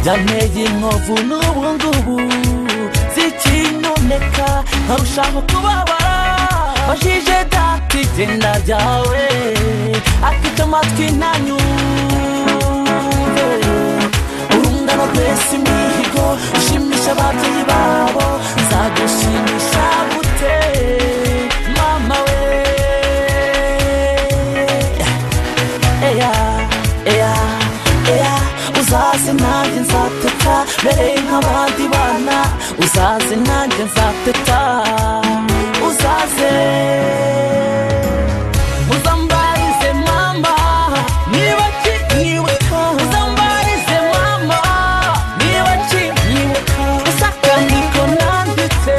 byanteye inkovu n'ubu ngubu zikinoneka nkarushaho kubabara wajije dati igenda ryawe afite amatwi ntanyumve urungano rwese imihigo ushimisha ababyeyi babo nzagushimisha gute mama we eya eya eya uzaze nanjye nzateta mbere nk'abandi bana uzaze nanjye nzateta uzaze uzambarize mama niba kinyibuka uzambarize mama niba kinyibuka uzakandiko nanditse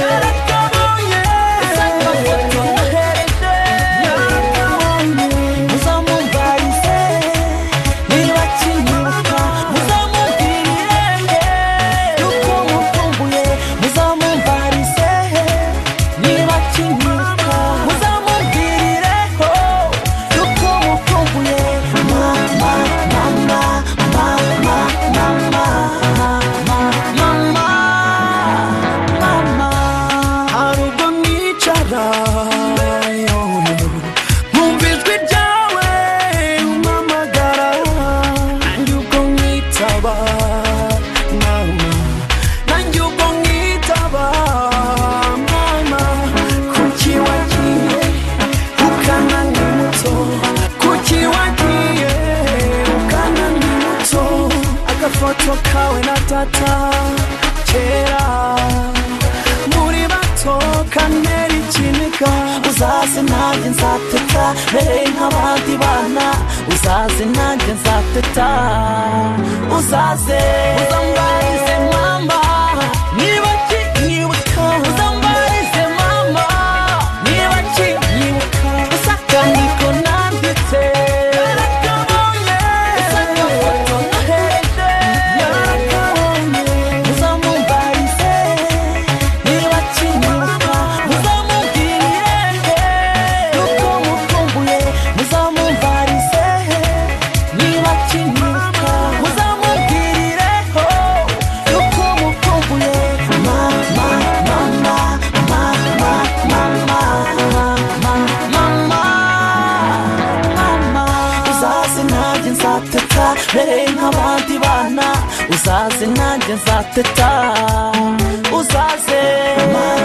yarakabaye uzakafoto nohereje yarakabaye uzamubarize niba kinyibuka uzamubwirire yuko mukumbuye uzamubarize niba kinyibuka uzamubwirireho yuko mukumbuye mama mama mama mama mama mama mama hari ubwo nicara yowe, nkumva ijwi ryawe umpamagara nanjye ubwo nkitaba mama nanjye ubwo nkitaba mama kuki wagiye ukana nk'umuto kuki wagiye ukana nk'umuto agafoto kawe na tata kera muri bato kamera ikinika uzaze nanjye nzateta mbere nk'abandi bana uzaze nanjye nzateta uzaze uzambarize mama niba kinyibuka uzambarize mama niba kinyibuka uzakandiko nanditse yarakabaye uzakafoto nohereje yarakabaye uzamubarize niba kinyibuka uzamubwirire yuko mukumbuye uzamubarize niba kinyibuka uzamubwirireho yuko mukumbuye mama mama mama mama mama mama uzaze nanjye nzateta mbere nk'abandi bana uzaze nanjye nzateta uzaze mama